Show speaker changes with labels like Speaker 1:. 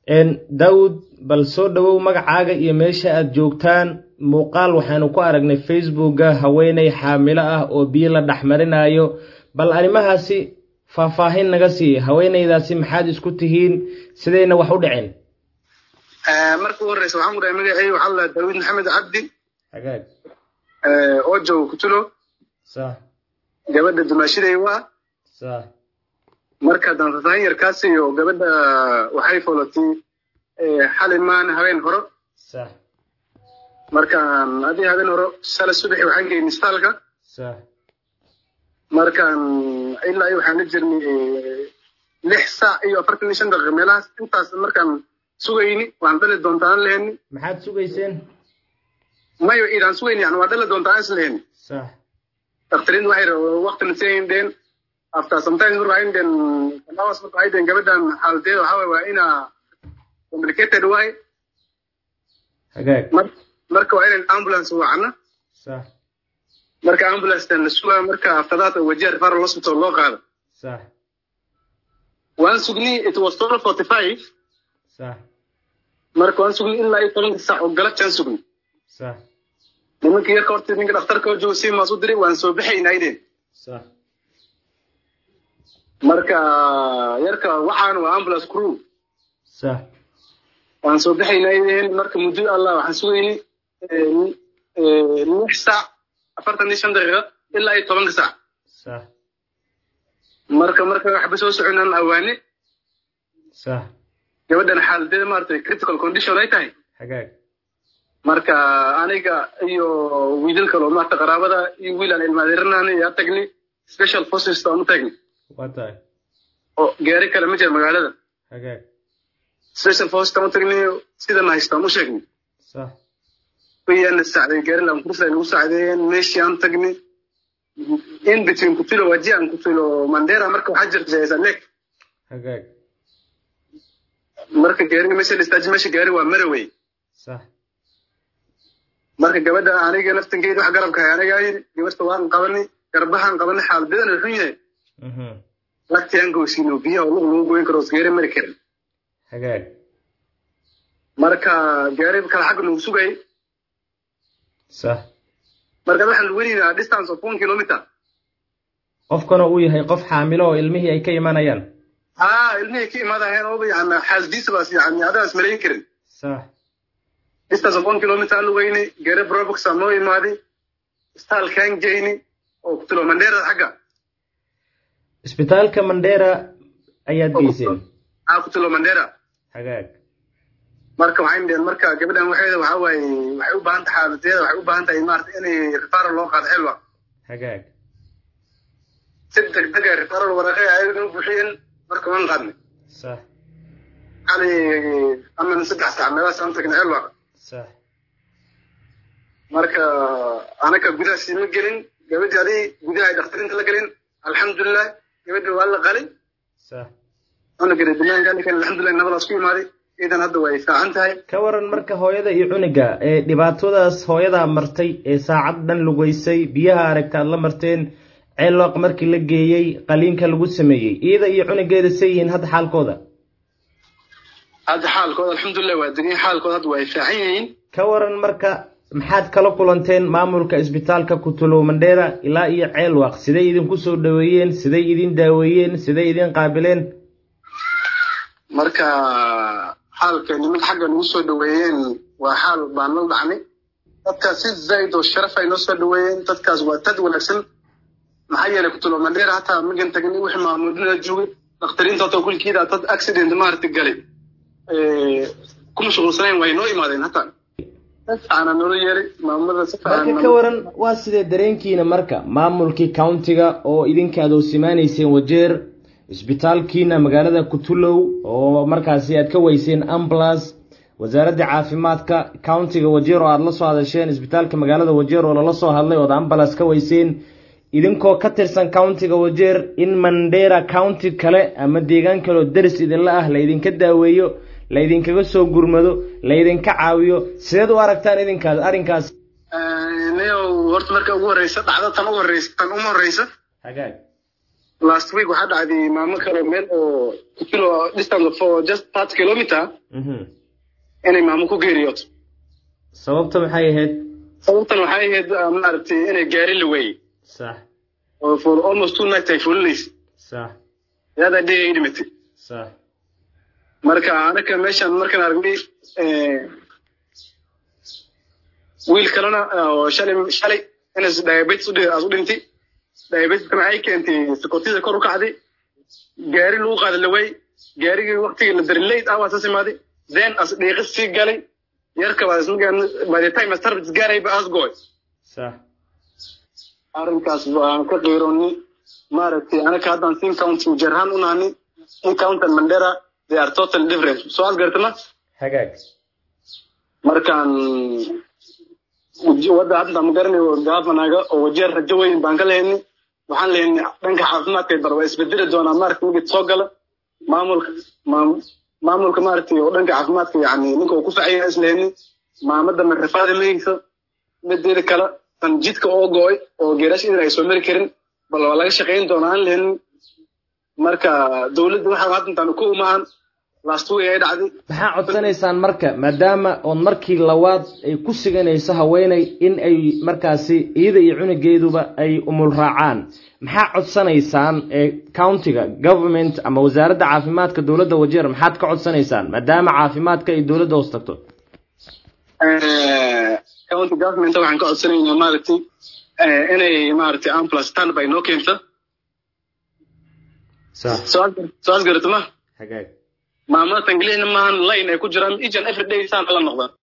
Speaker 1: daawud bal soo dhowow magacaaga iyo meesha aad joogtaan muuqaal waxaanu ku aragnay facebooka haweeney xaamilo ah oo biyo la dhexmarinayo bal arrimahaasi faahfaahin naga sii haweeneydaasi maxaad isku tihiin sidayna wax u dhicin
Speaker 2: marka u horeysa waxaan ku dhahay magacay waxaa la daawud maxamed cabdi
Speaker 1: hagaag
Speaker 2: oo jooga kutulo
Speaker 1: sax
Speaker 2: gabadha dumaashiday waa
Speaker 1: sax
Speaker 2: marka dantataan yarkaas iyo gabadha waxay folatay xalay maan habeen horo
Speaker 1: sax
Speaker 2: markaan adii habeen horo shala subaxi waxaan geynay istaalka
Speaker 1: sax
Speaker 2: markaan ilaa iyo waxaan la jirnay lix saac iyo afartan iyo shan daqiiqa meelahaas intaas markaan sugayni waan dhali doontaa aan leheni
Speaker 1: maxaad sugayseen
Speaker 2: mayo idaan sugayni yani waa dhali doontaa aan is leheni
Speaker 1: sax
Speaker 2: dakhtariinta waxay waqtina siindeen after sometimes marka waxay dheen kanawas marka waxay dheen gabadhan xaaladeeda waxaa waye waa inaa complicated waay
Speaker 1: hagaag
Speaker 2: marka waa inaan ambulance wacna
Speaker 1: sax
Speaker 2: marka ambulancetan la sugaa marka aftadaad wajiha referral hospital loo qaado
Speaker 1: sax
Speaker 2: waan sugnay it was twelve forty five
Speaker 1: sax
Speaker 2: marka waan sugnay ilaa iyo tobanka saac oo galabtaan sugnay
Speaker 1: sax
Speaker 2: nimanka yarka horta ninka dhakhtarka oo jooga si maas u diray waan soo baxaynaa ideen
Speaker 1: sax
Speaker 2: marka yarka waxaan waa ambulance crew
Speaker 1: sax
Speaker 2: waan soo baxaynaa ideen marka muddo allah waxaan sugaynay lix saac afartan iyo shan daqiiqa ilaa iyo tobanka saac
Speaker 1: sax
Speaker 2: marka marka waxba soo soconaan awaane
Speaker 1: sax
Speaker 2: gabadhan xaaladeeda maaragtay critical condition ay tahay
Speaker 1: hagaag
Speaker 2: marka aniga iyo wiilal kale oo maarta qaraabada iyo wiil aan ilmaadeeranaana yaa tagnay special forces aan u tagnay
Speaker 1: waa tahay
Speaker 2: oo gaari kale ma jira magaalada
Speaker 1: hagaag
Speaker 2: special forces aan u tagnay sidana haystaan u sheegnay
Speaker 1: sax
Speaker 2: wayaana sacday gaari laan kursa nagu sacdeeyeen meeshii aan tagnay in between kutulo waji aan kutulo mandera marka waxaa jirta jaisalek
Speaker 1: hagaag
Speaker 2: marka gaariga meesha la istaaji meesha gaari waa marawey
Speaker 1: sax
Speaker 2: marka gabadha aniga naftankeeda wax garabka hay anigaa yidhi gabarta waan qabanay garbahaan qabanay xaaladeedana xun yahay
Speaker 1: mhm
Speaker 2: lagti aan gowsiino biyaha oo lug lagu goyn karo os gaari mari karin
Speaker 1: hagaag
Speaker 2: marka gaari kale xagga nagu sugayay
Speaker 1: sax
Speaker 2: marka waxaan weynaynaa distance of one kilometer
Speaker 1: qofkana uu yahay qof xaamilo oo ilmihii ay ka imanayaan
Speaker 2: haa ilmihii ka imaadaheen ooba yani xaasdiisa baas yani adaas malayn karin
Speaker 1: sax
Speaker 2: distance of one kilometer aan lugeynay gaari brobox aan noo imaaday istaalkaan geynay oo kutulo mandheera xagga
Speaker 1: isbitaalka mandera ayaad geyseen
Speaker 2: aa kutulo mandheera
Speaker 1: hagaag
Speaker 2: marka waxay dheen marka gabadhan waxeeda waxaa waaye waxay u baahan tahay xaaladeeda waxay u baahan tahay maarata inay referral loo qaado xilwa
Speaker 1: hagaag
Speaker 2: si degdega referral waraqe ayaga u buuxiyeen marka waan qaadnay
Speaker 1: sax
Speaker 2: xali aman saddex saac meelahaas aan tagnay xilwa
Speaker 1: sax
Speaker 2: marka anaka gudaha siima gelin gabadhi adii gudaha ay dhakhtarinta la gelin alxamdulilah gabadhi waa la qalay
Speaker 1: sax
Speaker 2: cunugana banaanka ninkan alxamdulilah nabadaas ku imaaday iidan hadda way fiican tahay
Speaker 1: ka waran marka hooyada iyo cunuga ee dhibaatadaas hooyadaa martay ee saacad dhan lugeysay biyaha aragta aad la marteen ceelooq markii la geeyey qaliinka lagu sameeyey iyada iyo cunugeeda say yihiin hadda xaalkooda
Speaker 2: hadda xaalkooda alxamdulilah waa degan xaalkooda hadda way fiican yihiin
Speaker 1: ka waran marka maxaad kala kulanteen maamulka isbitaalka kutulow mandheera ilaa iyo ceelwaq siday idinku soo dhaweeyeen siday idin daaweeyeen siday idin qaabileen
Speaker 2: marka xaalka nimanka xagga nagu soo dhaweeyeen waa xaal baan la dhacnay dadkaas si zaid oo sharaf ay noo soo dhaweeyeen dadkaas waa dad wanaagsan maxaa yeelay kutulo mandheera hataa magan tagnay wixii maamulina joogay dakhtariinta hata kulkiida dad accident maaragta galay ku mashquulsanayn way noo imaadeen hataa ana noola yeelay maamulada si
Speaker 1: marka ka waran waa sidee dareenkiina marka maamulkii countiga oo idinka aad oosimaanayseen wajeer isbitaalkiina magaalada kutulow oo markaasi aad ka weyseen ambulance wasaaradda caafimaadka countiga wajeer oo aad la soo hadasheen isbitaalka magaalada wajeer oo lala soo hadlay ood ambulance ka weyseen idinkoo ka tirsan countiga wajeer in mandera county kale ama deegaan kale oo deris idinla ah laydinka daaweeyo laydinkaga soo gurmado laydinka caawiyo sideed u aragtaan idinkaas arrinkaas
Speaker 2: nio horta marka ugu horeysa dhacda tan ugu horeysa tan uma horeysa
Speaker 1: hagaag
Speaker 2: last week waxaa dhacday maamo kale meel oo kilo distance for just part kilometer
Speaker 1: mhm
Speaker 2: inay maamo ku geeriyooto
Speaker 1: sababta maxay ahayd
Speaker 2: sababtan waxay ahayd ah, maaragtay inay gaari la weeyey
Speaker 1: sax
Speaker 2: oo for almost two nights ay fulinaysa
Speaker 1: sax
Speaker 2: yaada dhee ay dhimatay
Speaker 1: sax
Speaker 2: marka anaka meeshan markaan aragnay eh, wiil kalena ah, oo shalay shalay inas diabetes u dhi- aad u dhintay diabeteska maxay keentay sokotida kor u kacday gaari lagu qaada la waayey gaarigii waktigii la dari late hours as imaaday then as dhiiqis sii galay yarka baa isna by the time service gaarayba as gooy
Speaker 1: sax
Speaker 2: arrinkaas waan ka qiiroonay maaragtay anaka haddaan sin county ujarhaan u nahnay in county and mandera they are totally different so aad gartama
Speaker 1: hagaag
Speaker 2: markaan wadda hadda ma garanayo gaafanaga oo wajeer rajo weyn baan ka lehenay waxaan lehenay dhanka caafimaadka bar waa isbedeli doonaa maaragtay migid soo gala maamulka maam- maamulka maaragtay oo dhanka caafimaadka yani ninka uu ku facaya is lehenay maamada marrifaada mayeysa mideeda kale tan jidka oo go-ay oo geerash idan ay soo mari karin bal waa laga shaqayn doonaa aan lehenay marka dowladda waxa hadda intaan ku umahan last week ay dhacday
Speaker 1: maxaa codsanaysaan marka maadaama oon markii labaad ay ku siganayso haweeney in ay markaasi iyada iyo cunugeeduba ay umul raacaan maxaa codsanaysaan ee countiga government ama wasaaradda caafimaadka dowladda wajeer maxaad ka codsanaysaan maadaama caafimaadka ay dowladda hoos tagto
Speaker 2: Eh, county government waxaan ka codsanaynaa maaragtay eh, inay maaragtay ambulance standby noo keento
Speaker 1: sax
Speaker 2: soo as- soo asgarata ma
Speaker 1: hagaag
Speaker 2: maamada tanglihna maahan line ay ku jiraan each and every day saan la noqdaan